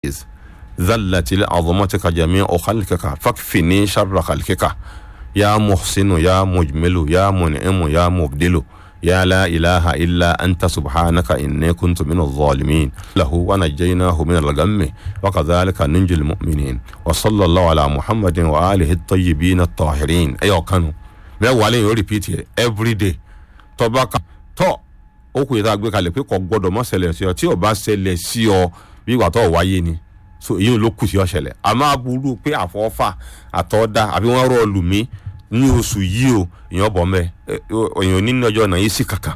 ذلت لعظمتك جميع خلقك فاكفني شر خلقك يا محسن يا مجمل يا منعم يا مبدل يا لا إله إلا أنت سبحانك إني كنت من الظالمين له ونجيناه من الغم وكذلك ننجي المؤمنين وصلى الله على محمد وآله الطيبين الطاهرين أيوة كانوا mẹ́wàá lẹ́yìn ó rìpíìtì ẹ̀ everyday tọ́ba kan tọ́ ó kù yìí tá a gbé kalẹ̀ pé kò gbọ́dọ̀ mọ́ ṣẹlẹ̀ sí ọ tí ò bá ṣẹlẹ̀ sí ọ bí ìgbà tó wáyé ni so èyí ló kù sí ọ ṣẹlẹ̀ àmọ́ aburú pé àfọ́fà àtọ́dá àbí wọ́n rọ̀ lù mí ní oṣù yìí o èèyàn bọ̀ mẹ́ èèyàn nínú ọjọ́ náà yìí sì kankan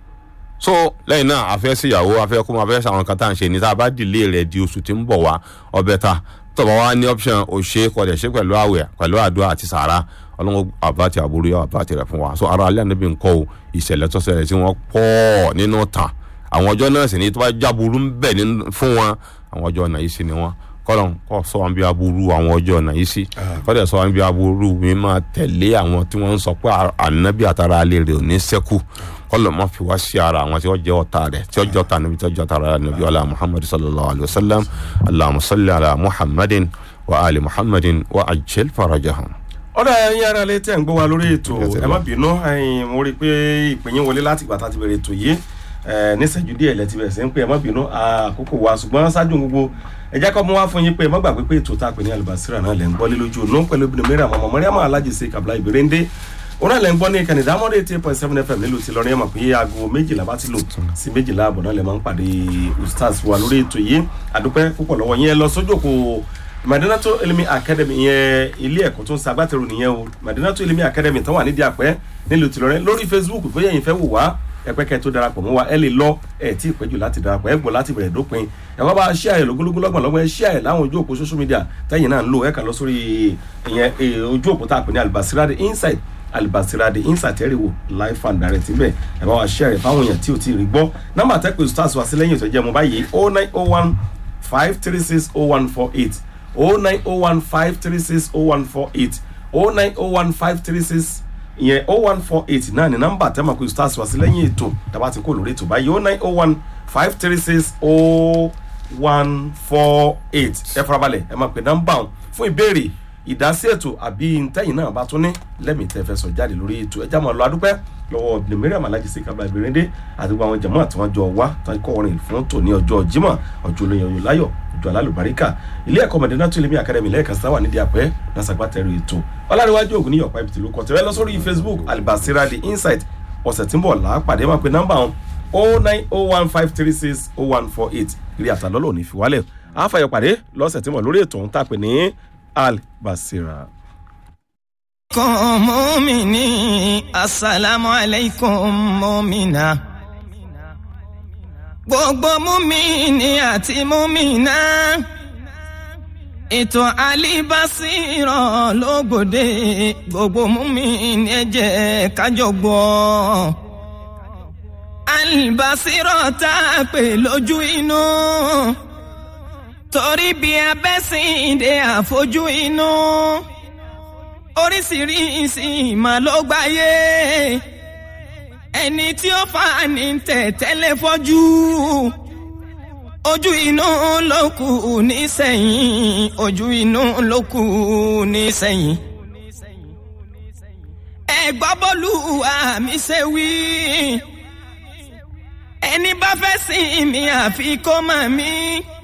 so lẹ́yìn náà a fẹ́ síyàwó a fẹ́ kó máa fẹ́ sàwọn kan tá à ń ṣe ní tá a bá dìlé rẹ̀ di oṣù tí ń bọ̀ wá ọbẹ̀ ta tọ́ba wa ní option òṣè kọ̀dẹ̀ ṣe pẹ̀lú àwẹ̀ pẹ̀lú àdúrà àti sàrà ọlọ́run àbáti àbúrú yọ àbáti rẹ̀ fún wa so ara alẹ́ ànábì ń kọ́ o ìṣẹ̀lẹ̀ tó ṣẹlẹ̀ tí wọ́n pọ̀ nínú tàn àwọn ọjọ́ náà sì ní tó bá jáburú ń bẹ̀ fún wọn àwọn ọjọ́ náà yìí sì ni wọn kọ́lọ́n kọ́ sọ wọn bí aburú àwọn ọjọ́ náà yìí sí kọ́dẹ̀ sọ wọn bí aburú mi máa tẹ̀lé àwọn tí wọ́n ń sọ pé ànábì àtàrà alẹ́ rẹ̀ ò ní sẹ́kù kọlọ ma fi wá sí ara àwọn tí wọ́n jẹ́ ọ̀tá rẹ̀ tí wọ́n jẹ́ ọ̀tá níbi tí wọ́n jẹ́ ọ̀tá rẹ̀ níbi ọlá muhammadu sallallahu alayhi wa sallam allahumma salli ala muhammadin wa ali muhammadin wa ajil farajahum. ọ̀dà ẹ̀yin ara lè tẹ̀ ń gbọ́ wa lórí ètò ẹ má bínú mo rí i pé ìpínyín wọlé láti ìgbà tá a ti bẹ̀rẹ̀ ètò yìí níṣẹ́jú díẹ̀ lẹ́ti bẹ̀rẹ̀ sí ń pè ẹ má bínú àkókò wa ṣùgbọ́n ṣáájú gbogbo ẹ jẹ́ kọ́ mú wá fún yín pé ẹ má gbàgbé pé ètò tá a pè ní alibasira náà lẹ́ ń gbọ́ lé lójú ònú pẹ̀lú obìnrin mẹ́rin àmọ́ mọ́ríàmọ́ alájẹsẹ̀ kàbla ìbéréndé òun lẹ́ ń gbọ́ ní ìkànnì ìdámọ́dé eight point seven fm nílùú ti lọ́rin ẹ̀ mọ̀ pé aago méjìlá bá ti lò sí méjìlá àbọ̀ náà lẹ́ máa ń pàdé ustaz wa lórí ètò yìí àdúpẹ́ púpọ̀ lọ́wọ́ yín ẹ lọ sójú òkú madinato elimi academy yẹn ilé ẹ̀kọ́ tó ń sagbátẹrù nìyẹn o madinato elimi academy tó wà nídìí àpẹ́ nílùú ti lọ́rin lórí facebook bóyá ẹ̀yin fẹ́ wò wá ẹpẹkẹ tó darapọ̀ mọ́ wa ẹ lè lọ ẹ tí ì péjú láti darapọ̀ ẹ gbọ́ láti bẹ̀rẹ̀ dópin ẹ wá bá ṣí àyè lógúnlógún lọ́gbọ̀n lọ́gbọ̀n ẹ ṣí àyè láwọn ojú òpó social media tẹ́yìn náà ń lò ẹ kà lọ sórí ìyẹn ojú òpó tá a pè ní albasirade inside albasirade inside ẹ rí wò live and direct níbẹ̀ ẹ bá wa ṣí àyè fáwọn èèyàn tí ò tí ì rí gbọ́ nọ́mbà tẹ́ pé stars wá sí lẹ́yìn ìtọ́jú ẹmu báyìí oh nine oh one five three six oh one four eight oh nine oh one five three six oh one four eight oh nine oh one five three six ìyẹn oh one four eight náà ni nọ́mbà tẹ́mọ̀ pé stars wá sí lẹ́yìn ètò tàbá ti kó lórí ètò báyìí oh nine oh one five three six oh one four eight ẹ farabalẹ̀ ẹ máa pè nọ́mbà ọ̀hún fún ìbéèrè ìdásí ètò àbí ntẹ́yìn náà bá tún ní lẹ́mìí tẹ́ fẹ́ sọ jáde lórí ètò ẹjá máa lọ adúpẹ́ lọ́wọ́ obìnrin mẹ́rin alájí sí kábàlà ìbéréndé àti gbogbo àwọn jẹ̀mọ́ àti wọn jọ wá tán kọ́ orin fún tòní ọjọ́ jímọ̀ ọjọ́ olóyin ọyọ láyọ̀ ọjọ́ alálùbáríkà ilé ẹ̀kọ́ mọ̀dẹ́nà tó ilé akademi lẹ́ẹ̀kan sáwà nídìí àpẹ́ lásàgbàtẹ́rù ètò ọlárẹ̀wájú ògùn níyọ̀pá ibi tìlú kọ̀tẹ́ lọ sórí facebook alibasira the insight ọ̀sẹ̀ tí ń bọ̀ lápàdé máa pe nọ́mbà wọn oh nine oh one five three six oh one four eight ilé àtàlọ́lọ́ ò ní fi wálẹ̀ àfàyọ̀ pàdé lọ́sẹ̀ tí ń bọ̀ lórí ètò òun tàpé ní albasira alaikum mumini asalaamu alaikum mumina gbogbo mumini àti mumina ètò alibasirọ lógbòde gbogbo mumini ẹ jẹ́ kájọ gbọ́ alibasirọ tá a pè lójú inú torí bí abẹ́sìndé àfojú inú. No oríṣiríṣi ìmọ̀ ló gbáyé ẹni tí ó fà ní tẹ̀tẹ́lẹ̀ fọ́jú ojú inú ló kù nísẹ̀yìn ojú inú ló kù nísẹ̀yìn. ẹ gbọ́ bọ́lú àmì ṣe wí ẹni bá fẹ́ sìn mí àfi kó mọ̀ mí.